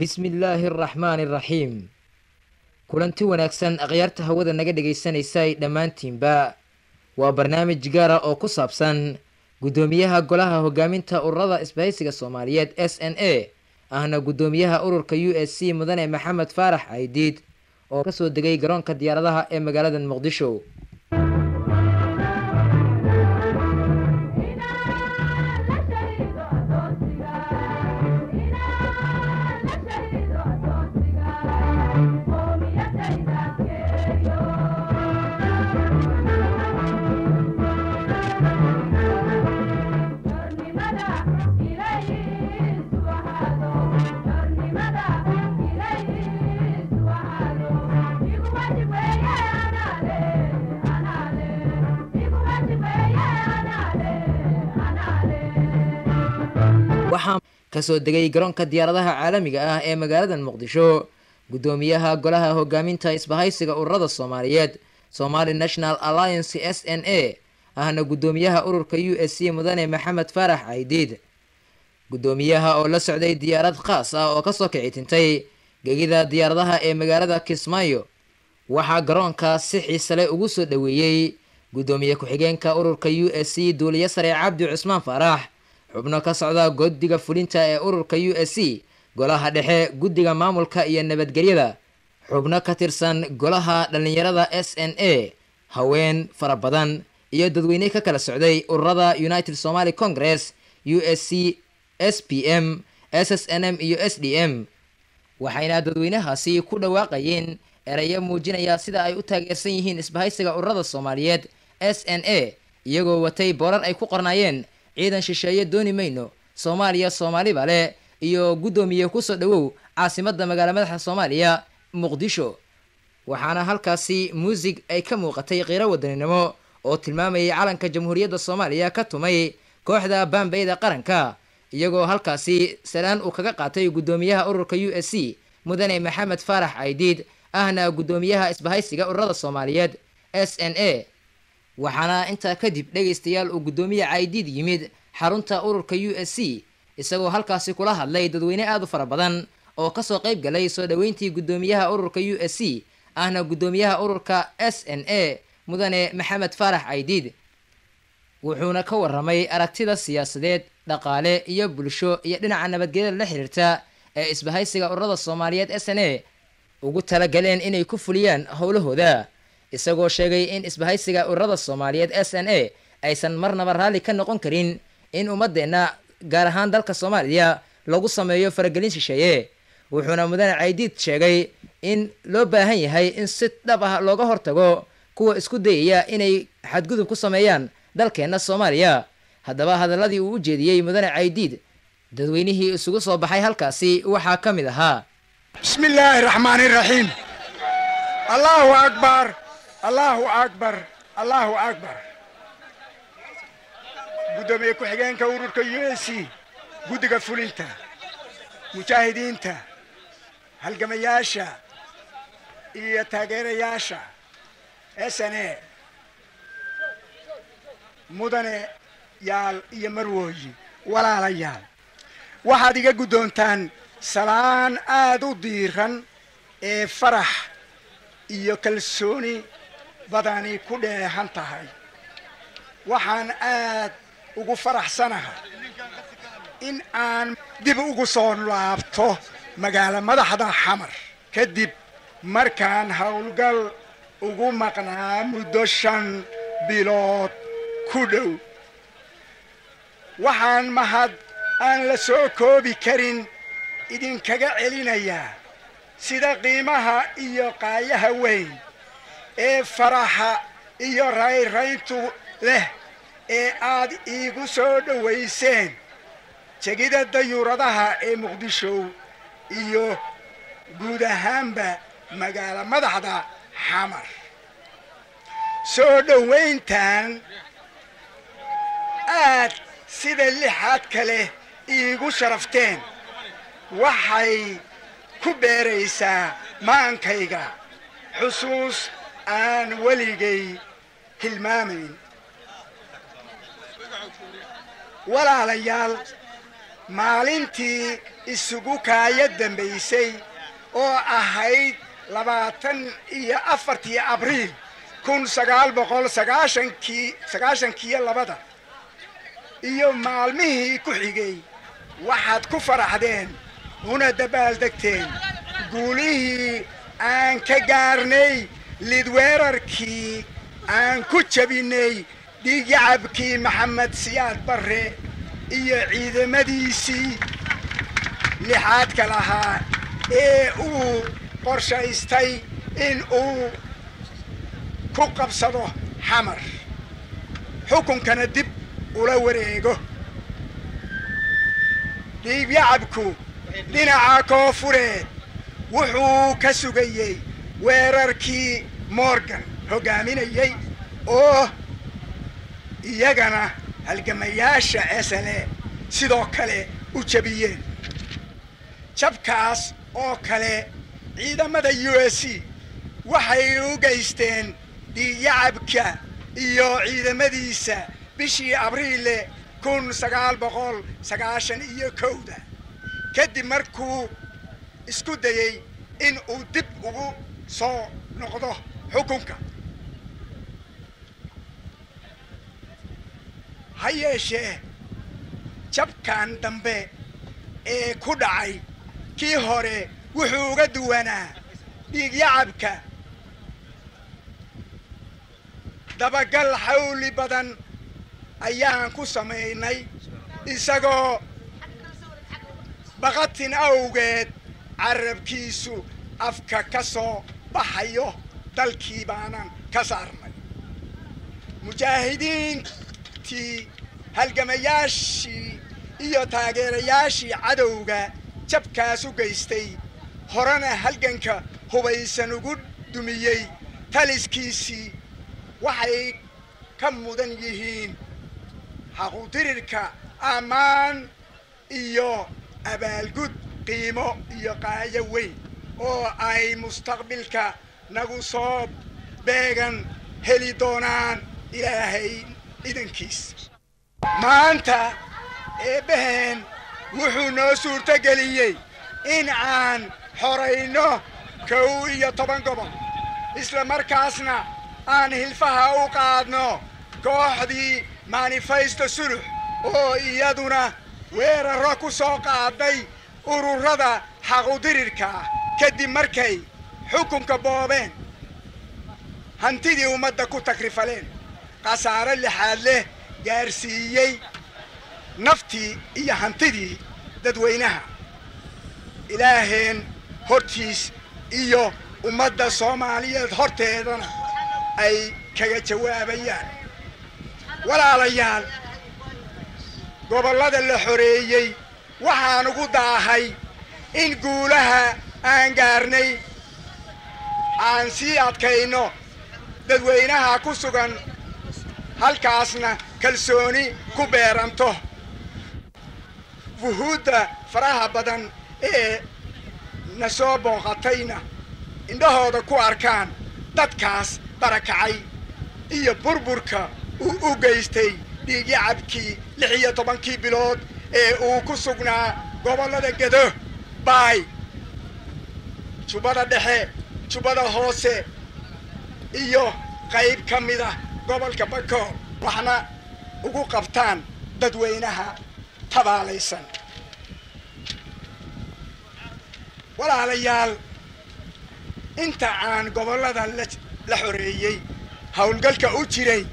bismillaahi araxmaani araxiim kulanti wanaagsan akhyaarta hawada naga dhagaysanaysay dhammaantiinba waa barnaamij gaara oo ku saabsan guddoomiyaha golaha hogaaminta ururada isbahaysiga soomaaliyeed s n a ahna guddoomiyaha ururka u s c mudane maxamed faarax caydiid oo kasoo degay garoonka diyaaradaha ee magaalada muqdisho waxaa kasoo degay garoonka diyaaradaha caalamiga ah ee magaalada muqdisho guddoomiyaha golaha hogaaminta isbahaysiga ururada soomaaliyeed somali national alliance s n a ahna guddoomiyaha ururka u s c mudane maxamed faarax caydiid guddoomiyaha oo la socday diyaarad khaas ah oo kasoo kici tintay gegida diyaaradaha ee magaalada kismaayo waxaa garoonka si xiisale ugu soo dhoweeyey guddoomiye ku-xigeenka ururka u s c duuliye sare cabdi cusmaan faarax xubno ka socda guddiga fulinta ee ururka u s c golaha dhexe guddiga maamulka iyo nabadgelyada xubno ka tirsan golaha dhallinyarada s n a haween fara badan iyo dadweyne ka kala socday ururada united somaly congress u s c s p m s s n m iyo s d m waxayna dadweynahaasi ku dhawaaqayeen erayo muujinaya sida ay u taageersan yihiin isbahaysiga ururada soomaaliyeed s n a iyagoo watay boorar ay ku qornaayeen ciidan shisheeye dooni mayno soomaaliya soomaaliba leh iyo guddoomiye kusoo dhowow caasimada magaala madaxa soomaaliya muqdisho waxaana halkaasi muusig ay ka muuqatay qiiro wadaninimo oo tilmaamayay calanka jamhuuriyadda soomaaliya ka tumay kooxda baambeyda qaranka iyagoo halkaasi salaan uu kaga qaatay guddoomiyaha ururka u s c mudane maxamed faarax caydiid ahna guddoomiyaha isbahaysiga ururada soomaaliyeed s n a waxaana intaa kadib dhegaystayaal uu guddoomiye caydiid yimid xarunta ururka u s c isagoo halkaasi kula hadlay dadweyne aada u fara badan oo kasoo qayb galay soo dhoweyntii guddoomiyaha ururka u s c ahna guddoomiyaha ururka s n a mudane maxamed faarax caydiid wuxuuna ka waramay aragtida siyaasadeed dhaqaale iyo bulsho iyo dhinaca nabadgelyada la xiriirta ee isbahaysiga ururada soomaaliyeed s n a ugu talagaleen inay ku fuliyaan howlahooda isagoo sheegay in isbahaysiga ururada soomaaliyeed s n a aysan marnaba raalli ka noqon karin in ummadeenna gaar ahaan dalka soomaaliya lagu sameeyo faragelin shisheeye wuxuuna mudane caydiid sheegay in loo baahan yahay in si dhab ah looga hortago kuwa isku dayaya inay xadgudub ku sameeyaan dalkeenna soomaaliya haddaba hadaladii uu u jeediyey mudane caydiid dadweynihii isugu soo baxay halkaasi waxaa ka mid ahaa bismi illaahi raxmaani raxiim allaahu akbar allaahu akbar allaahu akbar guddoomiye ku-xigeenka ururka u s c guddiga fulinta mujaahidiinta halgamayaasha iyo taageerayaasha s n a mudane yaal iyo marwooyi walaalayaal waxaad iga guddoontaan salaan aada u diiran ee farax iyo kalsooni badani ku dheehan tahay waxaan aad ugu faraxsanahay in aan dib ugu soo laabto magaalo madaxda xamar kadib markaan howlgal ugu maqnaa muddo shan bilood ku dhow waxaan mahad aan la soo koobi karin idinkaga celinayaa sida qiimaha iyo qaayaha weyn ee faraxa iyo rayrayntu leh ee aad iigu soo dhowayseen jegida dayuuradaha ee muqdisho iyo guud ahaanba magaalo madaxda xamar soo dhowayntan aad sida lixaad kale iigu sharafteen waxay ku beeraysaa maankayga xusuus aan weligay hilmaamayn walaalayaal maalintii isugu kaaya dambaysay oo ahayd labaatan iyo afartii abriil kun sagaal boqol sagaashankii sagaashankiiyo labada iyo maalmihii ku xigay waxaad ku faraxdeen una dabaaldegteen guulihii aan ka gaarnay lidweerarkii aan ku jabinnay dhiigyacabkii maxamed siyaad barre iyo ciidamadiisii lixaadka lahaa ee uu qorshaystay in uu ku qabsado xamar xukunkana dib ula wareego dhiigyacabku dhinaca koofureed wuxuu ka sugayey weerarkii morgan hoggaaminayey oo iyagana halgamayaasha esale sidoo kale u jabiyeen jabkaas oo kale ciidamada u s c waxay u geysteen dhiigyacabka iyo ciidamadiisa bishii abriile kun sagaal boqol sagaashan iyo kowda kadib markuu isku dayey in uu dib ugu soo noqdo xukunka ha yeeshee jabkan dambe ee ku dhacay kii hore wuxuu uga duwanaa dhiigyacabka dabagal xawli badan ayaan ku samaynay isagoo baqatin awgeed carabkiisu afka ka soo baxayo dalkii baanan ka saarnay mujaahidiintii halgamayaashii iyo taageerayaashii cadowga jabkaas u geystay horena halganka hubaysan ugu dumiyey taliskiisii waxay ka mudan yihiin xaqudirirka ammaan iyo abaalgud qiimo iyo qaayo weyn oo ay mustaqbilka nagu soo beegan heli doonaan ilaahay idankiis maanta eebbaheen wuxuu noo suurtogeliyey in aan xorayno kow iyo toban gobol isla markaasna aan hilfaha u qaadno kooxdii manifesto sulux oo iyaduna weeraro ku soo qaaday ururada xaqudirirka ah kadib markay xukunka boobeen hantidii ummadda ku takrifaleen khasaare lixaad leh gaarsiiyey naftii iyo hantidii dadweynaha ilaaheen hortiis iyo ummadda soomaaliyeed horteedana ay kaga jawaabayaan walaalayaal gobollada la xoreeyey waxaan ugu daahay in guulaha aan gaarnay aan sii adkayno dadweynaha ku sugan halkaasna kalsooni ku beeranto wuhuudda faraha badan ee na soo booqatayna indhahooda ku arkaan dadkaas barakacay iyo burburka uu u geystay dhiigyacabkii lix iyo tobankii bilood ee uu ku sugnaa gobollada gedo baay jubbada dhexe jubbada hoose iyo qayb ka mida gobolka bakool waxna ugu qabtaan dadweynaha tabaalaysan walaalayaal inta aan gobollada la xoreeyey howlgalka u jiray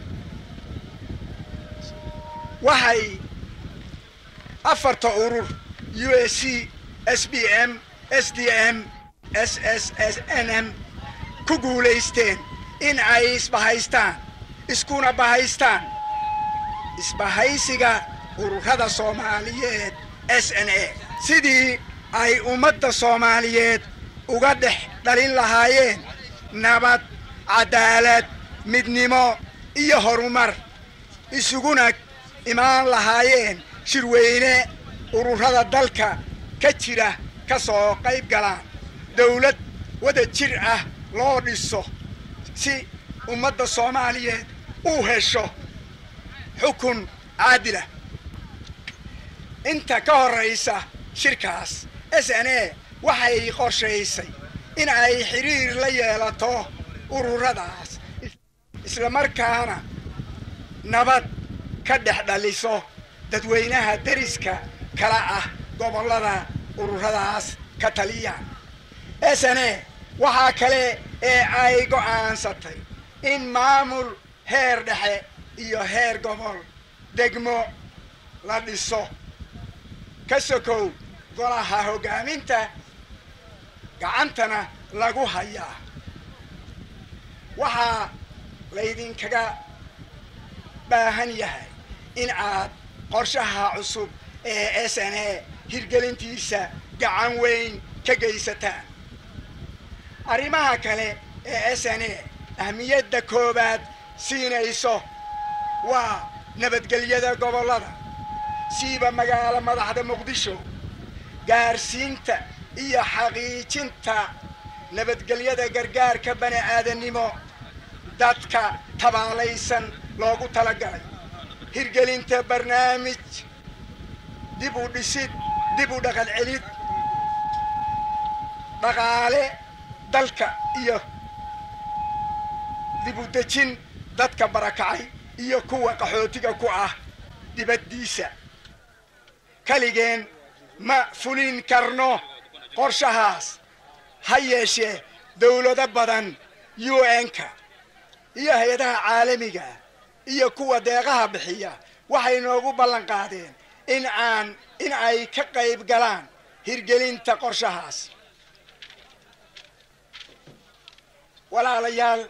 waxay afarta urur u s c s b m s d m s s s n m ku guulaysteen in ay isbahaystaan iskuna bahaystaan isbahaysiga ururada soomaaliyeed s n a sidii ay ummadda soomaaliyeed uga dhex dhalin lahaayeen nabad cadaalad midnimo iyo horumar isuguna imaan lahaayeen shirweyne ururada dalka ka jira ka soo qayb galaan dawlad wada jir ah loo dhiso si ummadda soomaaliyeed u hesho xukun caadilah inta ka horraysa shirkaas s n a waxay qorshaysay in ay xiriir la yeelato ururadaas islamarkaana nabad ka dhex dhaliso dadweynaha deriska kala ah gobollada ururadaas ka taliyaan s n a waxaa kale ee ay go'aansatay in maamul heer dhexe iyo heer gobol degmo la dhiso ka sokow golaha hoggaaminta gacantana lagu hayaa waxaa laydinkaga baahan yahay in aad qorshaha cusub ee s n a hirgelintiisa gacan weyn ka geysataan arrimaha kale ee s n a ahmiyadda koowaad siinayso waa nabadgelyada gobollada siiba magaalo madaxda muqdisho gaarsiinta iyo xaqiijinta nabadgelyada gargaarka bani aadannimo dadka tabaalaysan loogu talagalay hirgelinta barnaamij dib u dhisid dib u dhaqan celid dhaqaale dalka iyo dib u dejin dadka barakacay iyo kuwa qaxootiga ku ah dibaddiisa kaligeen ma fulin karno qorshahaas ha yeeshee dawlado badan u n-ka iyo hay-adaha caalamiga iyo kuwa deeqaha bixiya waxay noogu ballan qaadeen in aan in ay ka qayb galaan hirgelinta qorshahaas walaalayaal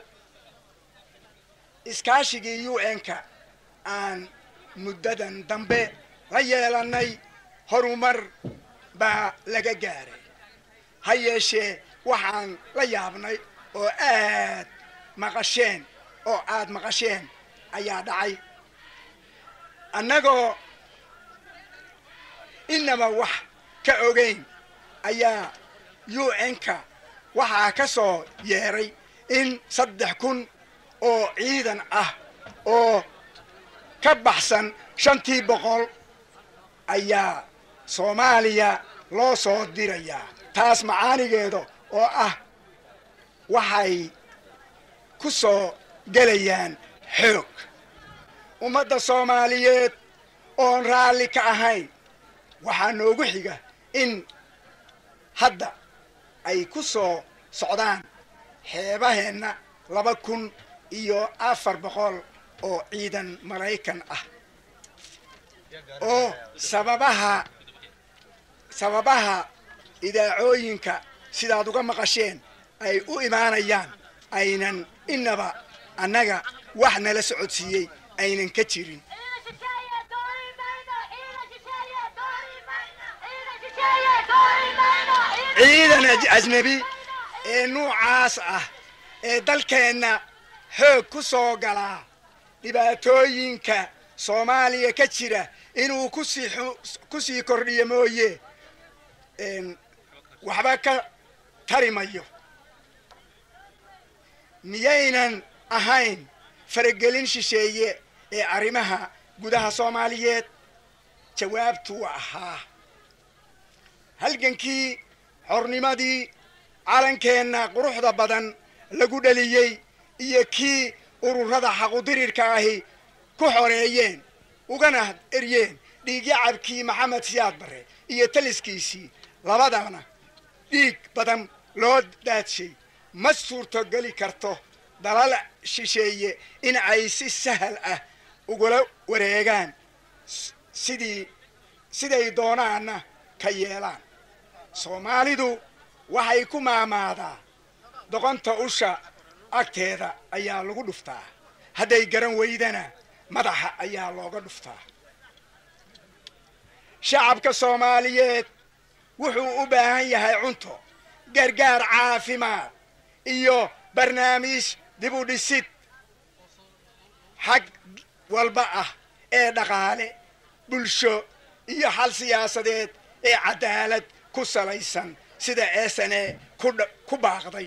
iskaashigii u n-ka aan muddadan dambe la yeelannay horumar baa laga gaaray ha yeeshee waxaan la yaabnay oo aad maqasheen oo aad maqasheen ayaa dhacay annagoo inaba wax ka ogeyn ayaa u n-ka waxaa ka soo yeeray in saddex kun oo ciidan ah oo ka baxsan shantii boqol ayaa soomaaliya loo soo dirayaa taas macaanigeeda oo ah waxay ku soo gelayaan xoog ummadda soomaaliyeed oon raalli ka ahayn waxaa noogu xiga in hadda ay ku soo socdaan xeebaheenna laba kun iyo afar boqol oo ciidan maraykan ah oo sababaha sababaha idaacooyinka sidaad uga maqasheen ay u imaanayaan aynan inaba annaga wax nala socodsiiyey aynan ka jirin ciidan ajnebi ee nuucaas ah ee dalkeenna xoog ku soo galaa dhibaatooyinka soomaaliya ka jira inuu kusii ku sii kordhiyo mooye waxba ka tari mayo miyaynan ahayn faragelin shisheeye ee arrimaha gudaha soomaaliyeed jawaabtu waa ahaa halgankii xornimadii calankeenna quruxda badan lagu dhaliyey iyo kii ururada xaqudirirka ahi ku xoreeyeen ugana eryeen dhiigyacabkii maxamed siyaad barre iyo taliskiisii labadana dhiig badan loo daadshay ma suurtogeli karto dalal shisheeye in ay si sahal ah ugula wareegaan sidii siday doonaana ka yeelaan soomaalidu waxay ku maamaadaa doqonta usha agteeda ayaa lagu dhuftaa hadday garan weydana madaxa ayaa looga dhuftaa shacabka soomaaliyeed wuxuu u baahan yahay cunto gargaar caafimaad iyo barnaamij dib u dhisid xag walba ah ee dhaqaale bulsho iyo xal siyaasadeed ee cadaalad ku salaysan sida eesane ku baaqday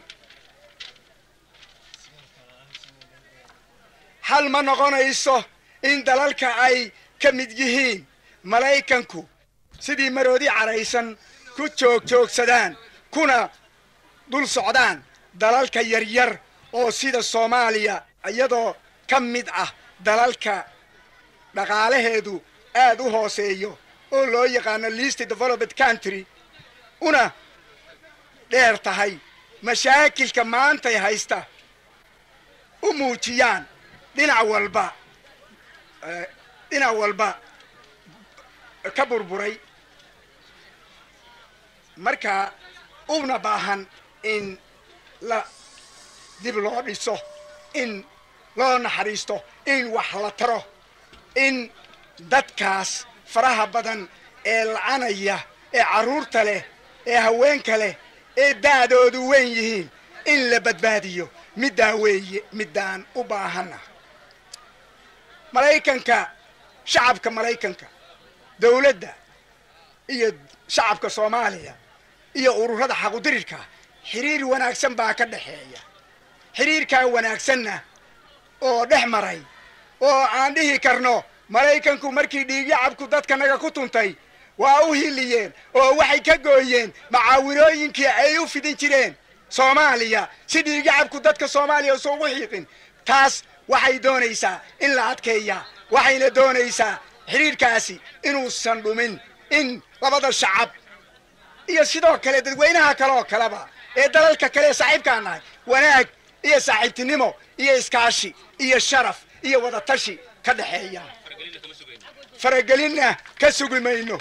xal ma noqonayso in dalalka ay ka mid yihiin maraykanku sidii maroodi caraysan ku joog joogsadaan kuna dul socdaan dalalka yaryar oo sida soomaaliya iyadoo ka mid ah dalalka dhaqaalaheedu aad u hooseeyo oo loo yaqaano least developed country una dheer tahay mashaakilka maantay haysta u muujiyaan dhinac walba dhinac walba ka burburay marka una baahan in la dib loo dhiso in loo naxariisto in wax la taro in dadkaas faraha badan ee lacanaya ee carruurta leh ee haweenka leh ee daadoodu weyn yihiin in la badbaadiyo middaa weeye middaan u baahanna maraykanka shacabka maraykanka dawladda iyo shacabka soomaaliya iyo ururada xaqudirirka xiriir wanaagsan baa ka dhexeeya xiriirkaa wanaagsanna oo dhex maray oo aan dhihi karno maraykanku markii dhiigyacabku dadkanaga ku tuntay waa u hiliyeen oo waxay ka gooyeen macaawinooyinkii ay u fidin jireen soomaaliya si dhiigyacabku dadka soomaaliya usa ugu xiiqin taas waxay doonaysaa in la adkeeya waxayna doonaysaa xidhiirkaasi inuusan dhumin in labada shacab iyo sidoo kale dadweynaha kale oo kaleba ee dalalka kale ee saaxiibkaan nahay wanaag iyo saaxiibtinimo iyo iskaashi iyo sharaf iyo wadatashi ka dhexeeya faragelinna ka sugi mayno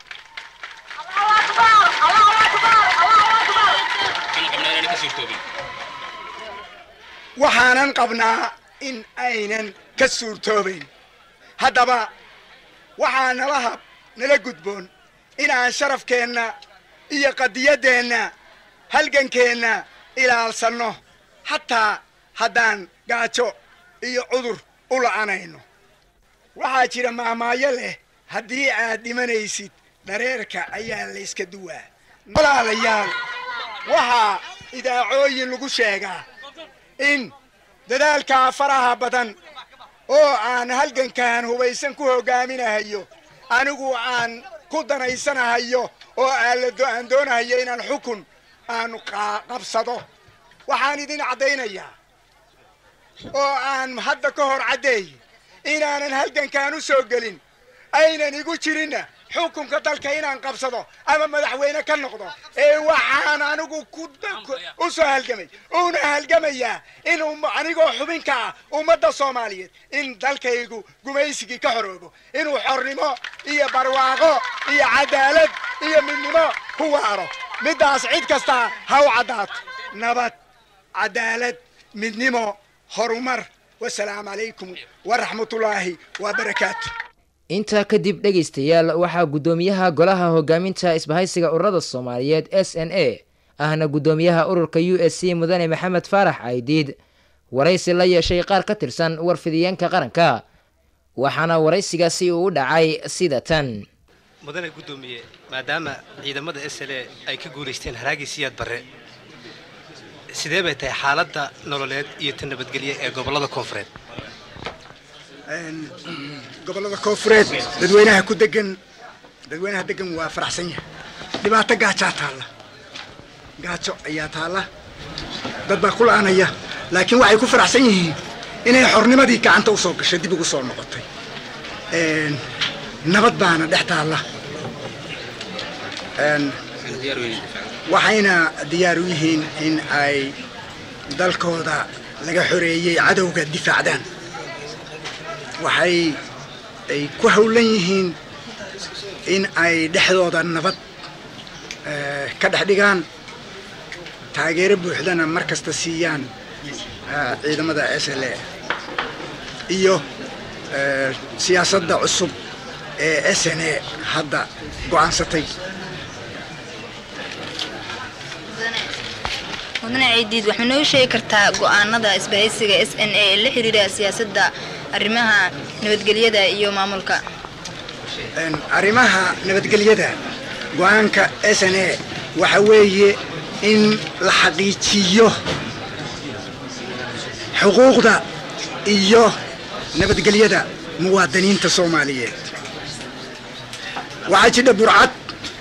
waxaanan qabnaa in aynan ka suurtoobayn haddaba waxaa nala hab nala gudboon inaan sharafkeenna iyo qadiyaddeenna halgankeenna ilaalsanno xataa haddaan gaajo iyo cudur u la'anayno waxaa jira maamaayo leh haddii aad dhimanaysid dhareerka ayaa layska duwaa walaalayaal waxaa idaacooyin lagu sheegaa in dadaalkaa faraha badan oo aan halgankan hubaysan ku hogaaminahayo anigu aan ku danaysanahayo oo aan doonahayo inaan xukun aan qabsado waxaan idin caddaynayaa oo aan hadda ka hor caddeey inaanan halgankan u soo gelin aynan igu jirinna xukunka dalka inaan qabsado ama madaxweyne ka noqdo ee waxaan anigu u soo halgamay una halgamayaa in anigoo xubinka ah ummadda soomaaliyeed in dalkaygu gumaysigii ka xoroobo inuu xornimo iyo barwaaqo iyo cadaalad iyo midnimo ku waaro middaas cid kastaa ha u caddaato nabad cadaalad midnimo horumar wasalaamu calaykum waraxmatullaahi wabarakaatu intaa kadib dhegaystayaal waxaa guddoomiyaha golaha hogaaminta isbahaysiga ururada soomaaliyeed s n a ahna guddoomiyaha ururka u s c mudane maxamed faarax caydiid waraysi la yeeshay qaar ka tirsan warfidiyeenka qaranka waxaana waraysigaasi uu u dhacay sida tan mudane guddoomiye maadaama ciidamada s l a ay ka guulaysteen haraagii siyaad barre sidee bay tahay xaaladda nololeed iyo ta nabadgelye ee gobollada koonfureed gobollada koonfureed dadweynaha ku degan dadweynaha degan waa faraxsan yahay dhibaato gaajaa taalla gaajo ayaa taalla dad baa ku la'anaya laakiin waxay ku faraxsan yihiin inay xornimadii gacanta usoo gashay dib ugu soo noqotay nabad baana dhex taalla waxayna diyaar u yihiin in ay dalkooda laga xoreeyey cadowga difaacdaan waxay ay ku howlan yihiin in ay dhexdooda nabad ka dhex dhigaan taageero buuxdana mar kasta siiyaan ciidamada s l a iyo siyaasadda cusub ee s n a hadda go'aansatay mudane ciidiid waxma noo sheegi kartaa go'aanada isbahaysiga s n a ee la xiriira siyaasadda arrimaha nabadgelyada iyo maamulka arrimaha nabadgelyada go-aanka s n a waxa weeye in la xaqiijiyo xuquuqda iyo nabadgelyada muwaadiniinta soomaaliyeed waxaa jidha burcad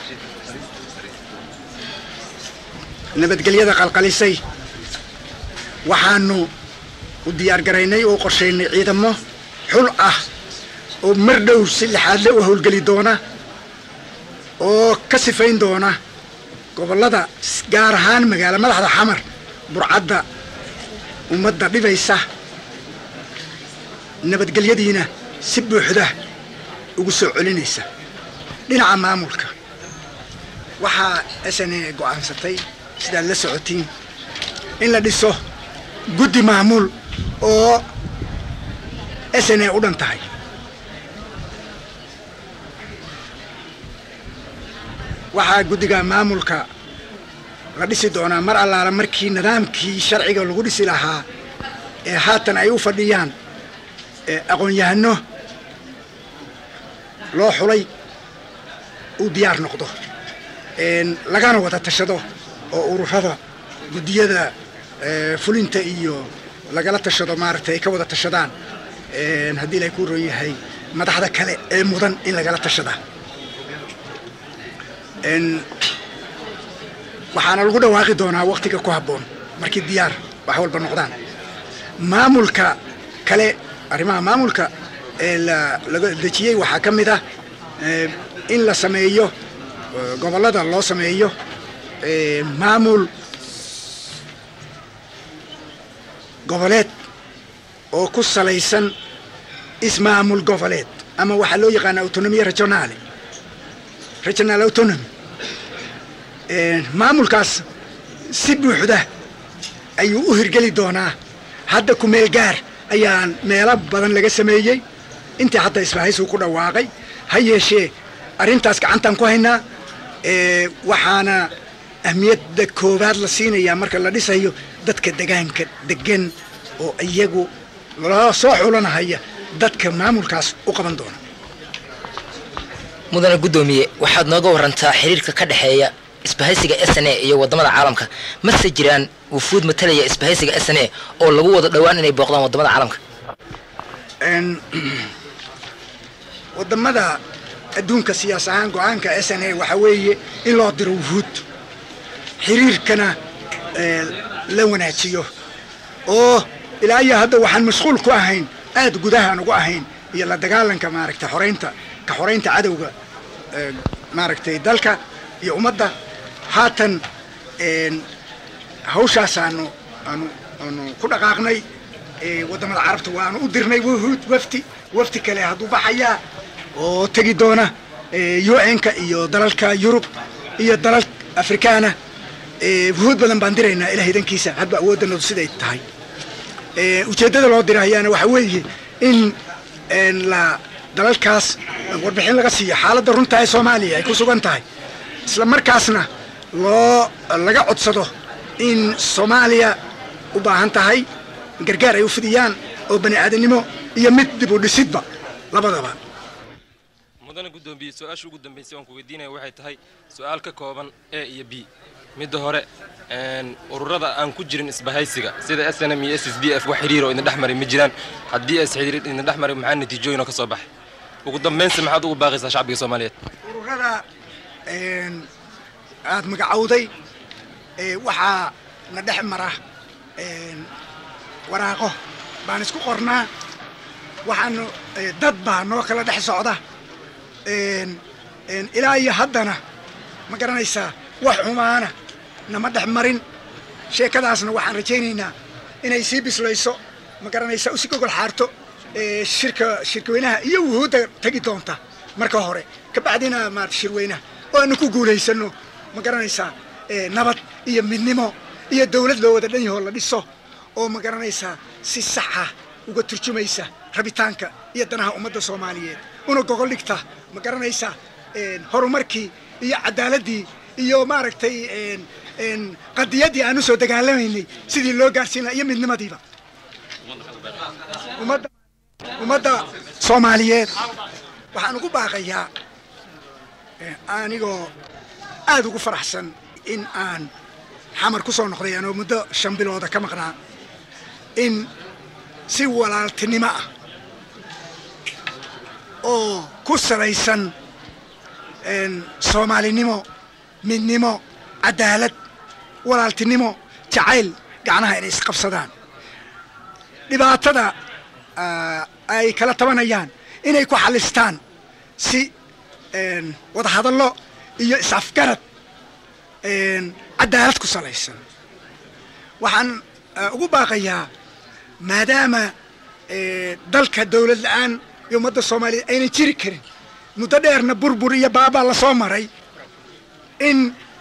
nabadgelyada qalqalisay waxaanu u diyaar garaynay oo qorshaynay ciidamo xul ah oo mar dhow si lixaadle u howlgeli doona oo ka sifayn doona gobollada gaar ahaan magaalo madaxda xamar burcadda ummadda dhibaysa nabadgelyadiina si buuxda ugu soo celinaysa dhinaca maamulka waxaa s n a go'aansatay sidaad la socotiin in la dhiso guddi maamul oo s n a u dhan tahay waxaa guddiga maamulka la dhisi doonaa mar allaala markii nidaamkii sharciga lagu dhisi lahaa ee haatan ay u fadhiyaan aqoon-yahano loo xulay uu diyaar noqdo lagana wada tashado oo ururada guddiyada fulinta iyo lagala tashado maaragtay ay ka wada tashadaan haddii ilay ku roon yahay madaxda kale ee mudan in lagala tashadaa waxaana lagu dhawaaqi doonaa waktiga ku habboon markii diyaar wax walba noqdaan maamulka kale arrimaha maamulka ee laga dejiyey waxaa ka mid ah in la sameeyo gobollada loo sameeyo maamul goboleed oo ku salaysan ismaamul goboleed ama waxaa loo yaqaana autonomiya regionaale regional autonomy maamulkaas si buuxda ayuu u hirgeli doonaa hadda ku meel gaar ayaan meelo badan laga sameeyey intii hadda isbahaysigu ku dhawaaqay ha yeeshee arrintaas gacantaan ku haynaa waxaana ahmiyadda koowaad la siinayaa marka la dhisayo dadka degaanka degan oo iyagu loo soo xulanahaya dadka maamulkaas u qaban doona mudane guddoomiye waxaad nooga warantaa xiriirka ka dhexeeya isbahaysiga s n a iyo wadamada caalamka mase jiraan wufuud matalaya isbahaysiga s n a oo lagu wada dhowaan inay booqdaan wadamada caalamka wadamada adduunka siyaas ahaan go-aanka s n a waxaa weeye in loo diro wufuud xiriirkana la wanaajiyo oo ilaa iyo hadda waxaan mashquul ku ahayn aada gudahaan ugu ahayn iyo la dagaalanka maaragtay xoraynta ka xoraynta cadowga maaragtay dalka iyo ummadda haatan hawshaasaanu aanu aanu ku dhaqaaqnay waddamada carabta waanu u dirnay wuhuud wafti wafti kale hadduu baxayaa oo tegi doona u n-ka iyo dalalka yurub iyo dalal afrikaana wuhuud badan baan diraynaa ilaa hidankiisa hadba awooddanadu siday tahay ujeeddada loo dirahayaana waxaa weeye in la dalalkaas warbixin laga siiyo xaaladda runta ee soomaaliya ay ku sugan tahay isla markaasna loo laga codsado in soomaaliya u baahan tahay gargaar ay u fidiyaan oo bani aadamnimo iyo mid dib u dhisidba labadaba mudane guddoomiye su-aasha ugu dambaysay waan ku weydiinaya waxay tahay su-aal ka kooban a iyo b midda hore ururada aan ku jirin isbahaysiga sida s n m iyo s s d f wax xiriir oo idin dhex maray ma jiraan haddii is xiriir idin dhex maray maxaa natiijooyin oo ka soo baxay ugu dambaynsi maxaad ugu baaqaysaa shacbiga soomaaliyeed ururada aada magacowday waxaa na dhex mara waraaqo baan isku qornaa waxaanu dad baa noo kala dhex socda ilaa iyo haddana ma garanaysaa wax xumaana nama dhex marin sheekadaasna waxaan rajaynaynaa inay sii bislayso ma garanaysaa usi gogol xaarto shirka shirkaweynaha iyo wuhuudda tegi doonta marka hore ka bacdina maarata shirweynaha oo aanu ku guulaysano ma garanaysaa nabad iyo midnimo iyo dawlad loo wada dhan yahoo la dhiso oo ma garanaysaa si saxa uga turjumaysa rabitaanka iyo danaha ummadda soomaaliyeed una gogol dhigta ma garanaysaa horumarkii iyo cadaaladii iyo maaragtay qadiyaddii aan u soo dagaalamaynay sidii loo gaarsiin laha iyo midnimadiiba ummadda ummadda soomaaliyeed waxaan ugu baaqayaa anigoo aada ugu faraxsan in aan xamar ku soo noqday anoo muddo shan bilooda ka maqnaa in si walaaltinimo ah oo ku salaysan soomaalinimo midnimo cadaalad walaaltinimo jacayl gacnaha inay isqabsadaan dhibaatada ay kala tabanayaan inay ku xalistaan si wadahadallo iyo is-afgarad cadaalad ku salaysan waxaan ugu baaqayaa maadaama dalka dawlad la-aan iyo ummadda soomaaliyeed aynan jiri karin muddo dheerna burbur iyo baabaa lasoo maray in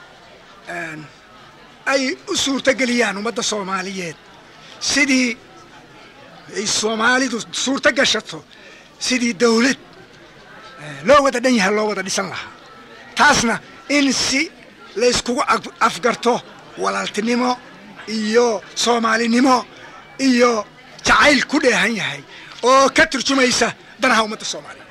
ay u suurtogeliyaan ummadda soomaaliyeed sidii ay soomaalidu suurto gashato sidii dawlad loo wada dhan yahay loo wada dhisan lahaa taasna in si layskugu afgarto walaaltinimo iyo soomaalinimo iyo jacayl ku dheehan yahay oo ka turjumaysa danaha ummadda soomaaliyeed